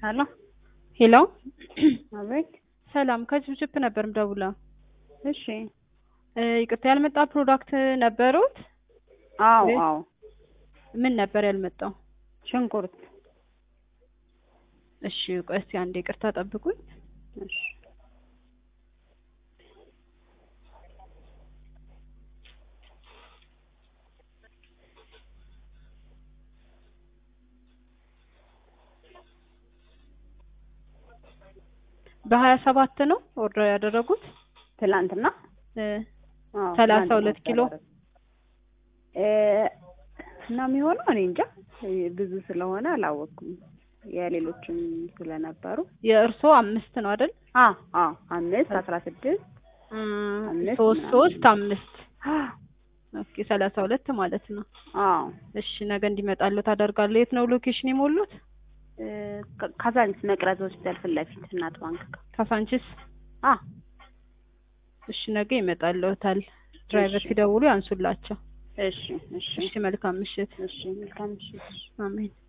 ሄሎ ሄሎ አቤት። ሰላም ከችፕችፕ ነበር ምደውለው። እሺ። እ ይቅርታ ያልመጣ ፕሮዳክት ነበሩት? አዎ ወይ- አዎ። ምን ነበር ያልመጣው? ሽንኩርት። እሺ ቆይ እስኪ አንዴ ይቅርታ ጠብቁኝ። እሺ። በሀያ ሰባት ነው ኦርደር ያደረጉት? ትላንትና እ አዎ፣ ሰላሳ ትላንትና ሁለት ኪሎ? እ እና የሚሆነው እኔ እንጃ እ ብዙ ስለሆነ አላወቅኩም። የሌሎችም ስለነበሩ የእርስዎ አምስት ነው አይደል? አ አ አምስት አስራ ስድስት እም፣ አምስት ሶስት ምናምን። ሶስት አምስት ኦኬ ሰላሳ ሁለት ማለት ነው። አዎ እሺ ነገ እንዲመጣሉ ታደርጋለሁ። የት ነው ሎኬሽን የሞሉት? እ ካ- ካዛንቺስ መቅረዝ ሆስፒታል ፊት ለፊት እናት ባንክ ጋር ካሳንቺስ? አ እሺ ነገ ይመጣልዎታል። ድራይቨር እሺ። ሲደውሉ ያንሱላቸው። እሺ እሺ እሺ መልካም ምሽት። እሺ መልካም ምሽት። አሜን።